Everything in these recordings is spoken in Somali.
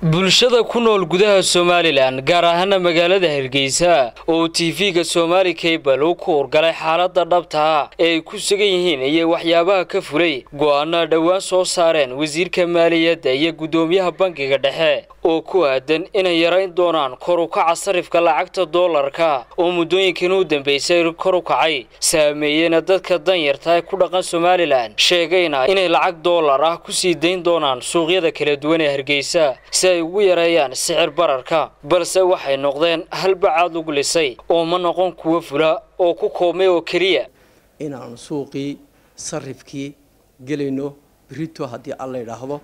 bulshada ku nool gudaha somalilan gaar ahaana magaalada hargeysa oo tv-ga somaali cable uu ku urgalay xaalada dhabtaa ee ay ku sugan yihiin iyo waxyaabaha ka fulay go-aana dhowaan soo saareen wasiirka maaliyadda iyo guddoomiyaha bangiga dhexe oo ku aadan inay yarayn doonaan kor u kaca sarifka lacagta doolarka oo muddooyinkan u dambeysay kor u kacay saameeyeyna dadka danyarta ee ku dhaqan somalilan sheegayna inay lacag doolar ah kusii dayn doonaan suuqyada kala duwan ee hargeysa si ay ugu yareeyaan sicir bararka balse waxay noqdeen halbacaad lagu lisay oo ma noqon kuwa fula oo ku koobmay oo keliya inaanu suuqii sarifkii gelayno brito haddii alla yidhaahdo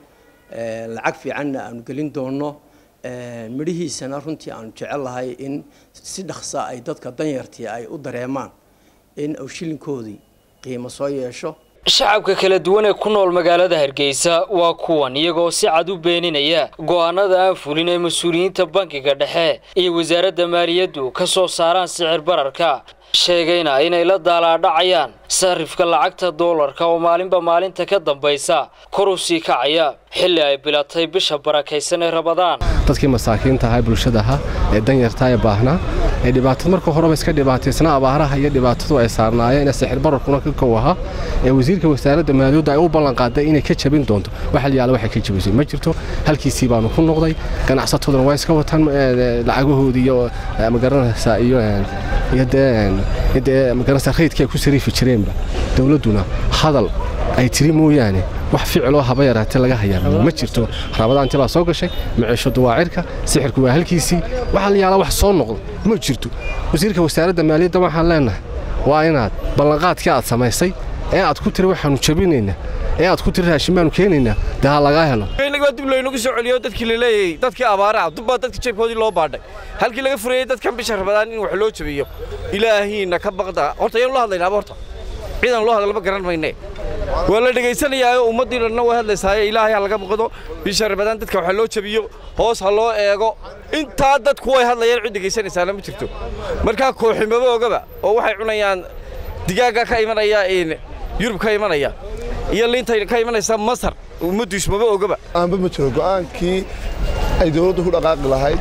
lacag fiicanna aanu gelin doono midhihiisana runtii aanu jecel lahay in si dhaqsa ay dadka danyartii ay u dareemaan in uu shilinkoodii qiimo soo yeesho shacabka kala duwan ee ku nool magaalada hargeysa waa kuwan iyagoo si cad u beeninaya go-aanada aan fulin ee mas-uuliyiinta bankiga dhexe iyo wasaaradda maaliyaddu ka soo saaraan sicir bararka sheegayna inay la daalaadhacayaan sarifka lacagta doolarka oo maalinba maalinta ka dambaysa kor u sii kacaya xilli ay bilatay bisha barakaysan ee rabadaan dadkii masaakiinta ahaa bulshada ahaa ee danyartaa ee baahnaa ee dhibaatada marka horeba iska dhibaataysnaa abaaraha iyo dhibaatadu ay saarnaayeen ee sixir bararkuna ka kow ahaa ee wasiirka wasaaradda maaliyadda ay u ballanqaaday inay ka jabin doonto wax halyaala waxay ka jabisay ma jirto halkiisii baanu ku noqday ganacsataduna waa iska wataan lacagahoodii iyo magaranaysaa iyo iyo dee dee magaranaysaa raydkii ay ku sariifi jireenba dowladduna hadal ay tiri mooyaane wax ficiloo haba yaraatee laga hayaa ma jirto rabadaanti baa soo gashay maciishadu waa cirka sixirku waa halkiisii waxaa la yaala wax soo noqda ma jirto wasiirka wasaaradda maaliyadda waxaan leenahay waa inaad ballanqaadkii aad samaysay ee aad ku tiri waxaanu jabinaynaa ee aad ku tiri raashin baanu keenaynaa dee ha lagaa helo waa dib laynagu soo celiyo dadkii la leeyay dadkii abaaraha dubbaa dadka jeebkoodii loo baadhay halkii laga furayey dadkan bisha rabadaan in wax loo jabiyo ilaahiina ka baqda horta ayaan loo hadlaynaaba horta ciidan loo hadla ma garan mayne waa la dhegaysanayaa ummaddii dhanna way hadlaysaaye ilaahay ha laga muuqdo bisha rabadaan dadka waxa loo jabiyo hoos ha loo eego intaa dadku way hadlayaan cid dhegaysanaysaana ma jirto markaa kooximaba ogaba oo waxay cunayaan digaagga ka imanaya yurub ka imanaya iyo liinta ka imanaysa masar ummaddu ismaba ogaba aanba ma jiro go'aankii ay dawladdu ku dhaqaaqi lahayd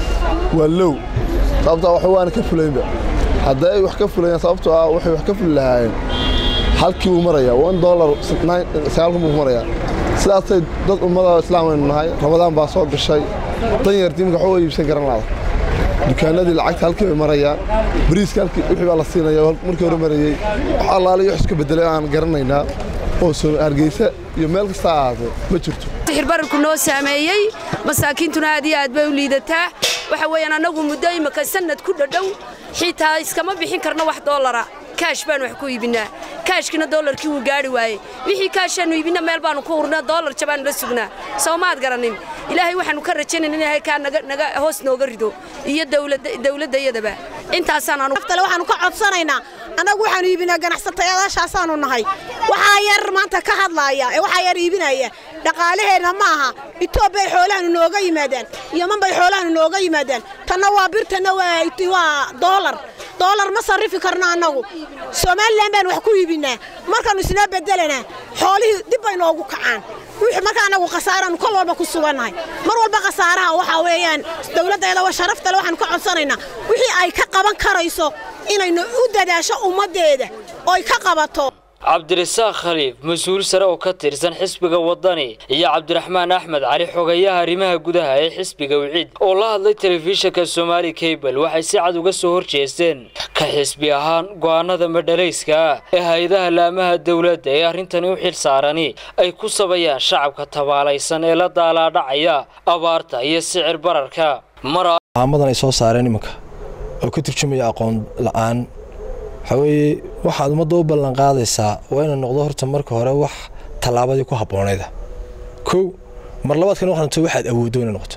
waa low sababtaa wax waana ka fulaynba hadday ay wax ka fulayaan sababtoo ah waxay wax ka fuli lahaayeen halkii wuu marayaa one dollar sagaalkun buu marayaa sidaasay dad ummada islaam aynu nahay rabadaan baa soo gashay danyartii imika waxba iibsan garan laada dukaanadii lacagta halkii bay marayaan bariiska halkii wixii baa la siinaya markii hore marayey wax allaale wax iska bedelay aan garanaynaa oo hargeysa iyo meel kasta ahaatee ma jirto sixir bararku noo saameeyey masaakiintuna aad iyo aad bay u liidataa waxa weeyaan annagu muddo imika sannad ku dhadhow xitaa iskama bixin karno wax doolara kaash baanu wax ku iibinaa kaashkina doolarkii wuu gaari waayey wixii kaashaannu iibinna meel baanu ku urnaa doolar jabaannu la sugnaa soo maad garanin ilaahay waxaannu ka rajaynayna inay kaa naga hoos nooga rido iyo dawladdayadaba intaasaan anuaftale waxaannu ka codsanaynaa annagu waxaannu iibinaa ganacsatayaadaashaasaannu nahay waxaa yar maanta ka hadlaaya ee waxaa yar iibinaya dhaqaalaheenna ma aha itoobiyay xoolahanu nooga yimaadaan yoman bay xoolahanu nooga yimaadaan tanna waa bir tanna waa doolar doolar ma sarrifi karno annagu somalilan baan wax ku iibinaa markaannu isnoo bedelanaa xoolihii dib bay noogu kacaan wixii marka annagu khasaaraannu kol walba ku sugannahay mar walba khasaaraha waxaa weeyaan dawladdeeda waa sharaftale waxaannu ka codsanaynaa wixii ay ka qaban karayso inaynu u dadaasho ummaddeeda ooy ka qabato cabdirasaaq khaliif mas-uul sare oo ka tirsan xisbiga waddani iyo cabdiraxmaan axmed cali xogayaha arrimaha gudaha ee xisbiga wiciid oo la hadlay telefishinka somaali cable waxay si cad uga soo horjeesteen ka xisbi ahaan go'aanada madhalayska ah ee hay-adaha laamaha dowladda ee arrintani u xil saarani ay ku sabayaan shacabka tabaalaysan ee la daalaadhacaya abaarta iyo sicir bararka maamadan ay soo saareen iminka oo ka turjumaya aqoon la'aan waxaa weeye waxaad ummadda u ballanqaadaysaa waa inay noqdo horta marka hore wax tallaabadii ku habboonayda kow mar labaadkan waxaanto waxaad awooddo inay noqoto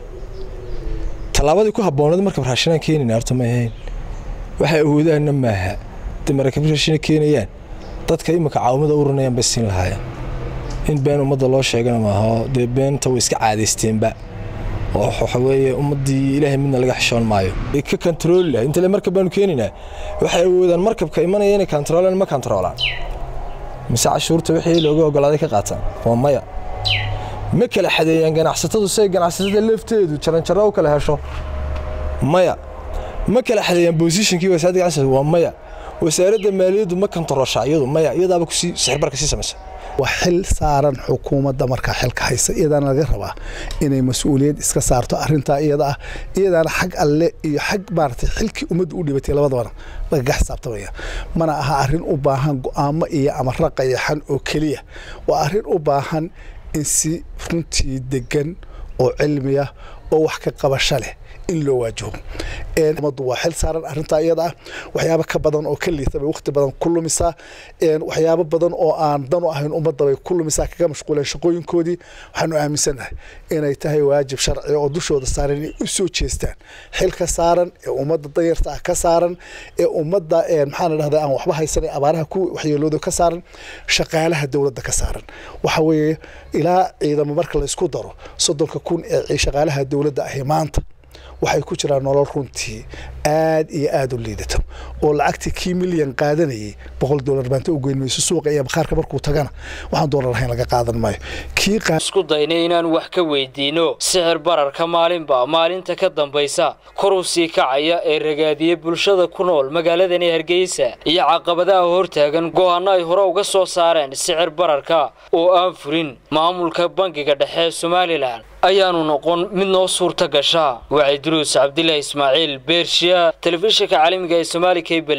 tallaabadii ku habboonayd markab raashinaan keenayna horta ma ahayn waxay awoodaanna maaha hadday markab raashina keenayaan dadka iminka caawimada u runayaan bay siin lahaayeen in been ummadda loo sheegana maaho dee beenta way iska caadaysteenba oo waxa weeye ummaddii ilaahay midna laga xishoon maayo ka kantaroolila intale markab baanu keenaynaa waxay awoodaan markabka imanaya inay kantaroolaan ma kantaroolaan mise cashuurta wixii looga ogolaaday ka qaataan waa maya ma kala xadeeyaan ganacsatadu si ay ganacsatada lafteedu jaranjaro u kala hesho maya ma kala xadeeyaan bosishinkii wasaaradda ganacsiga waa maya wasaaradda maaliyaddu ma kantarosha iyadu maya iyadaaba kusii sixirbarka sii samaysa waa xil saaran xukuumadda markaa xilka haysa iyadaana laga rabaa inay mas-uuliyad iska saarto arintaa iyada ah iyadaana xag alle iyo xag maaragtay xilkii ummadda u dhibatay labadabana lagaga xisaabtamaya mana aha arrin u baahan go'aamo iyo amara qayaxan oo keliya waa arrin u baahan in si runtii degan oo cilmiya oo wax ka qabasho leh in loo waajaho ummaddu waa xil saaran arrintaa iyada ah waxyaabo ka badan oo ka liita bay waqti badan ku lumisaa waxyaabo badan oo aan dan u ahayn ummadda bay ku lumisaa kaga mashquuleen shaqooyinkoodii waxaanu aaminsannahay inay tahay waajib sharci oo dushooda saaran inay u soo jeestaan xilka saaran ee ummadda danyarta ah ka saaran ee ummadda maxaan dhahdaa aan waxba haysanay abaaraha ku waxyeelooda ka saaran shaqaalaha dowladda ka saaran waxa weeye ilaa ciidamo marka la isku daro soddonka kun ee shaqaalaha dowladda ahi maanta waxay ku jiraan nolol runtii aad iyo aad u liidato oo lacagtii kii milyan qaadanayay boqol dolar baanta u geyn mayso suuqa iyo bakhaarka markuu tagana waxaan doolar lahayn laga qaadan maayo kii isku daynay inaan wax ka weydiino sixir bararka maalinba maalinta ka dambaysa kor u sii kacaya ee ragaadiya bulshada ku nool magaaladani hargeysa iyo caqabadaha hortaagan go'aano ay hore uga soo saareen sicir bararka oo aan furin maamulka bangiga dhexe ee somalilan ayaanu noqon mid noo suurta gasha wacyi duruus cabdilaahi ismaaciil beershiya telefishinka caalamiga ee somaali cable